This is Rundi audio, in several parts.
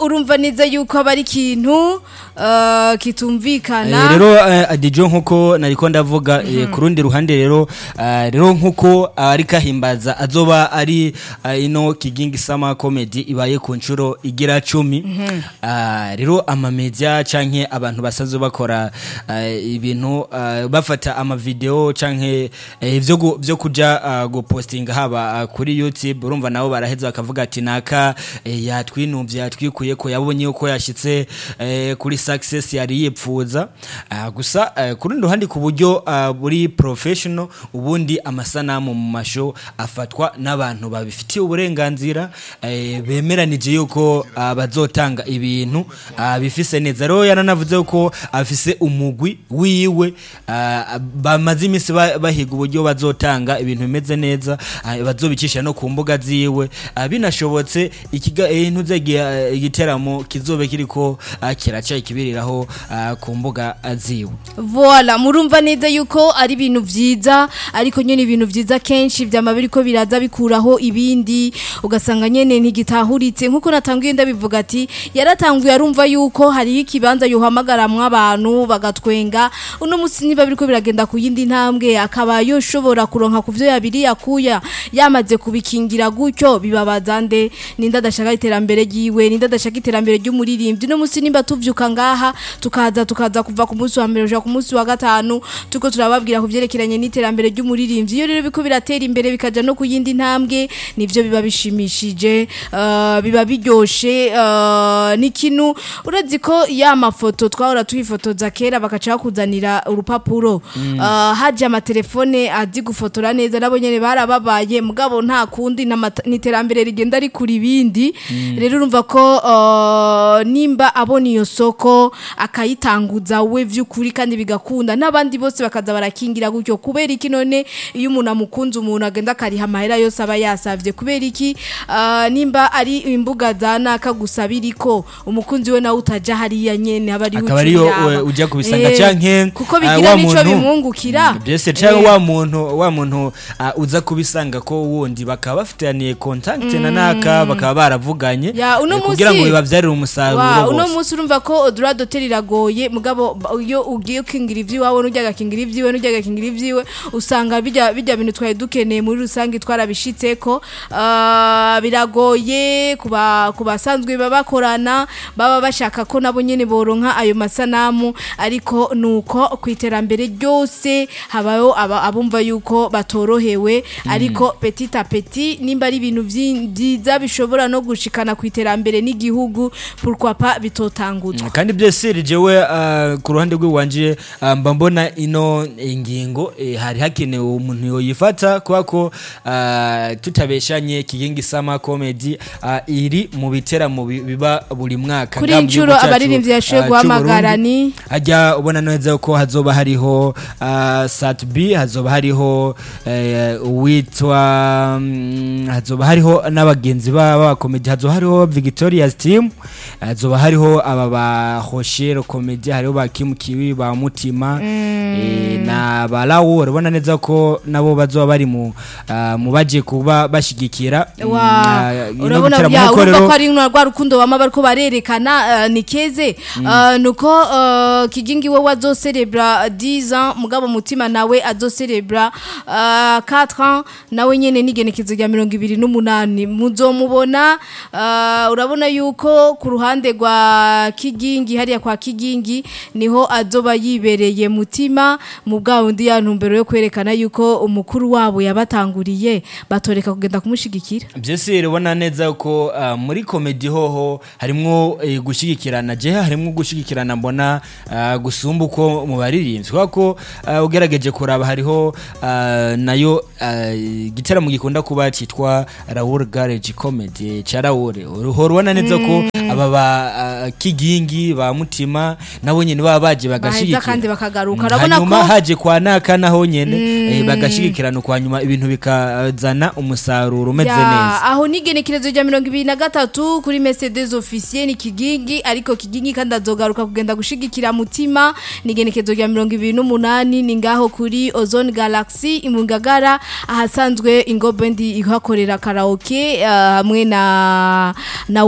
urumva neza yuko aba ari ikintu uh, kitumvikana Eh, rero eh, adijo nkuko nariko ndavuga eh, ku rundi ruhande rero eh, rero nkuko ari kahimbaza azoba ari eh, ino kigingi sama comedy ibaye ku nshuro igira cumi Ah, rero amamedia canke abantu basanzwe bakora eh, ibintu eh, bafata amavideo canke eh, vyo gu- vyo kuja ah, gupostinga haba ah, kuri YouTube urumva nabo baraheza bakavuga ati naka eh, yatwinuvye yatwikuye ko yabonye uko yashitse eh, kuri success yari yipfuza Ah, gusa eh, ku rundi ruhande ku buryo ah, buri professional ubundi amasanamu mu masho afatwa n'abantu babifitiye uburenganzira eh, bemeranije yuko ah, bazotanga ibintu ah, bifise neza rero yaranavuze ko afise umugwi wiwe ah, bamaze iminsi ba- bahiga uburyo bazotanga ibintu bimeze neza ah, bazobicisha no ku mbuga ziwe Ah, binashobotse ikiga eh, ntuzegiye igiteramo kizobe kiriko ah, kiraca ikibiriraho ah, ku mbuga ah, ziwe Voila, murumva neza yuko ari ibintu vyiza ariko nyene ibintu vyiza kenshi vyama biriko biraza bikuraho ibindi ugasanga nyene ntigitahuritse nkuko natanguye ndabivuga ati yaratanguye arumva yuko hari ikibanza yohamagaramwe abantu bagatwenga uno musi niba biriko biragenda ku yindi ntambwe akaba yoshobora kuronka kuvyo yabiri yakuya yamaze kubikingira gutyo bibabaza nde ninda adashaka iterambere ryiwe ninda adashaka iterambere ry'umuririmbyi no musi nimba tuvyuka ngaha tukaza tukaza kuva ku munsi wa mbere uja ku munsi wa gatanu tuko turababwira ku vyerekeranye n'iterambere ry'umuririmbyi iyo rero biko biratera imbere bikaja no ku yindi ntambwe nivyo biba bishimishije uh, biba biryoshe uh, n'ikintu urazi ko ya mafoto twahora tuhifotoza kera bakaca bakuzanira urupapuro uh, haje amatelefone azi gufotora neza nabo nyene barababaye mugabo nta kundi n'amata- n'iterambere rigenda rikura ibindi rero urumva ko uh, nimba abona iyo soko akayitanguza we vy'ukuri kandi bigakunda n'abandi bose bakaza barakingira gutyo kubera iki none iyo umuntu amukunze umuntu agenda akariha amahera yose aba yasavye kubera iki uh, nimba ari imbuga za naka gusa biriko umukunzi we nawe utaja hariya nyene aba ari akaba ariyo we ujya kubisanga canke kuko ah, bigira wa nico muntu- bimwungukira Mm, byose canke wa muntu wa muntu ah, uza kubisanga ko wundi bakaba bafitaniye contact na naka bakaba baravuganye Ya, uno eh, kugira ngo musi- bibavyarire umusaruro Wa, uno bose. munsi urumva ko odura dotel iragoye mugabo ba- iyo ugiye ukingira ivyiwawe n'ujya gakingira ivyiwe n'ujya gakingira ivyiwe usanga bijya bijya bintu twari dukeneye muri rusange twarabishitseko Ah, biragoye kuba kubasanzwe babakorana baba bashaka ko nabo nyene boronka ayo masanamu ariko nuko ku iterambere ryose habaho aba- abumva yuko batorohewe ariko petit a petit nimba ari ibintu vyi- vyiza bishobora no gushikana ku iterambere n'igihugu pourquoi pas bitotanguzwa kandi byose jewe uh, ku ruhande rw'iwanje uh, mba mbona ino ingingo eh, hari hakenewe umuntu yoyifata kubera ko uh, tutabeshanye kigingi sama comedy uh, iri mu biteramo bi- biba buri mwaka Kuri ngaha mu incuro gihugu cyacu, abaririmbyi yashoboye uh, guhamagara c'Uburundi. ni- hajya ubona neza ko hazoba hariho uh, sat b hazoba hariho eh, uwitwa mm, hazoba hariho n'abagenzi b'abakomedi hazoba hariho victoria's team hazoba hariho aba ba hoshero komedi hariho ba kim kiwi ba mutima eh, na ba lawo urabona neza ko nabo bazoba bari mu ah, mu baje kuba bashigikira mm, wa ah, ino urabona gitaramo. ya Nuko urumva rero- ko ari rwa rukundo bama bariko barerekana uh, ni keze uh, nuko uh, kigingi we wazocerebra 10 ans mugabo mutima nawe azocerebra uh, 4 ans nawe nyene n'igenekezo rya 28 muzomubona uh, urabona yuko ku ruhande rwa kigingi hariya kwa kigingi niho azoba yibereye mutima mu bwa bundi ya ntumbero yo kwerekana yuko umukuru wabo yabatanguriye batoreka kugenda kumushigikira byose urabona neza ko ah, muri komedi hoho harimwo eh, gushyigikirana jehe harimwo gushyigikirana mbona ah, gusumba uko mu baririmbyi kubera ko ah, ugerageje kuraba hariho ah, nayo ah, igitaramo gikunda kuba cyitwa Raoul Garage Comedy cya Raoul uhora ubona neza ko aba ba ah, kigingi ba mutima nabo nyine baba baje baheza bagashyigikira kandi bakagaruka Mm, urabona hanyuma ko haje kwa naka naho nyene eh, bagashigikirana kwa nyuma ibintu bikazana umusaruro umeze Ya, neza aho n'igenekerezo rya mirongo ibiri na gatatu kuri Mercedes officier ni kigingi ariko kigingi kandi azogaruka kugenda gushigikira mutima n'igenekerezo rya mirongo ibiri n'umunani ni ngaho kuri Ozone Galaxy imungagara ahasanzwe ingo bendi ihakorera karaoke uh, hamwe na na Wallace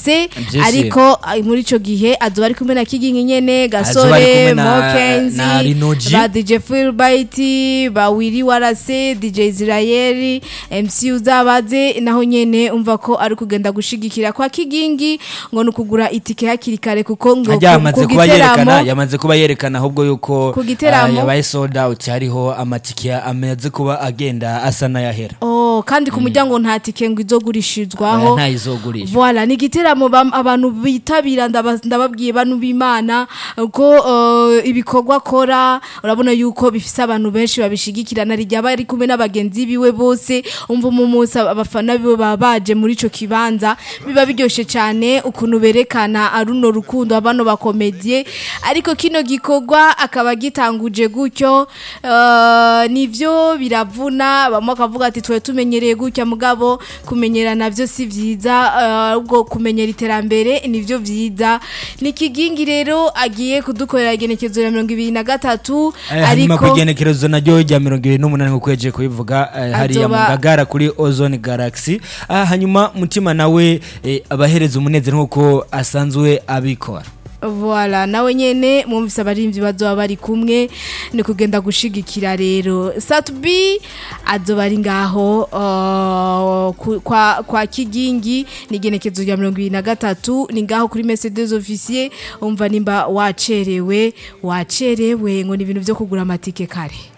bose Vyose. ariko ah, muri ico gihe azoba ari kumwe na kigingi nyene Azoba ari kumwe gasore na- mokenzi na Rinoji. ba dj fulbright ba wiri warase dj israeli mc uzabaze naho nyene umva ko ari kugenda gushigikira kwa kigingi ngo ni ukugura itike hakiri kare kuko ngo ajya ku- yamaze ku kuba yerekana giteramo yamaze kuba yerekana ahubwo yuko Ku giteramo. ah, yabaye sold out hariho amatike amaze kuba agenda asa n'ayahera Oh, kandi ku muryango nta tike ngo izogurishirizwaho ntayizogurisha Voilà, ni igiteramo bam- abantu bitabira ndaba- ndababwiye bantu b'Imana ko uh, ibikorwa akora urabona yuko bifise abantu benshi babishigikirana rijya bari kumwe n'abagenzi biwe bose umva mu munsi abafana biwe baba baje muri ico kibanza biba biryoshe cyane ukuntu berekana aruno rukundo abano bakomedie ariko kino gikorwa akaba gitanguje gutyo uh, nivyo biravuna bamwe akavuga ati twe tumenyereye gutya mugabo kumenyerana byo si vyiza uh, ubwo kumenyera iterambere nivyo vyiza ni kigingi rero agiye kudukorera igenekezo ya mirongo ibiri na gatatu hanyuma ku ariko igenekerezo naryo rya mirongo ibiri n'umunani nk'uko yagiye kubivuga eh, hariya mu Azoba- ngagara kuri ozone galaxy Ah, hanyuma mutima nawe eh, abahereza umunezero nk'uko asanzwe abikora Voilà, nawe nyene mwumvise abarimvyi bazoba bari kumwe ni kugenda gushigikira rero Satbi azoba ari ngaho uh, ku- kwa, kwa Kigingi ni genekezo rya 2023 ni ngaho kuri Mercedes officier umva nimba wacerewe wacerewe ngo ni ibintu byo kugura amatike kare